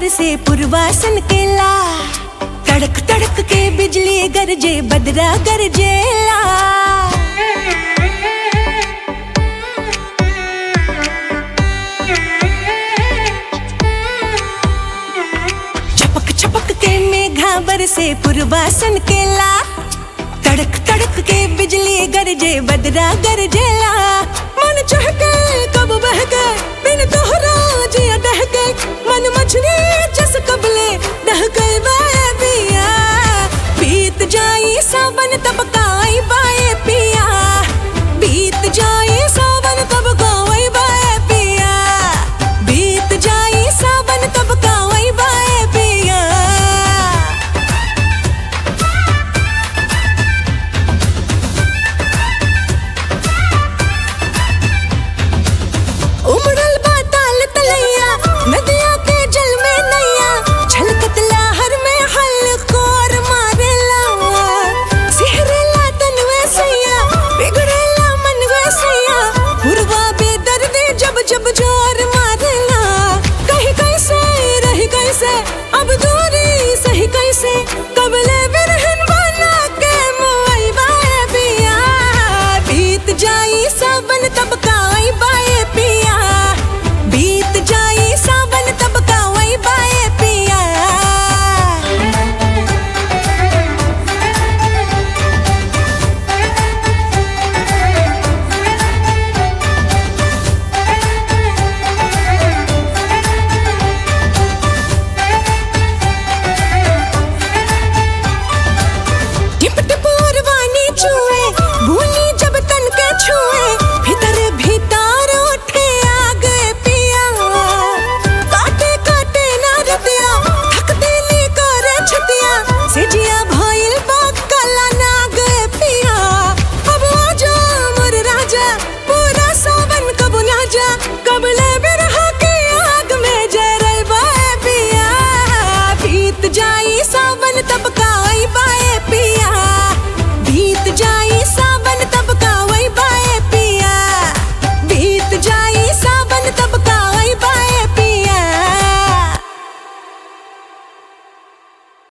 बरसे पुरवासन केला तड़क तड़क के बिजली गरजे बदरा गरजेला छपक छपक के मेघा बरसे पुरवासन केला तड़क तड़क के बिजली गरजे बदरा गरजेला मन चहके कब बह गए बिन तोहरा जिया दह गए मन मछली जस कबले दह गए बिया बीत जाई सावन तब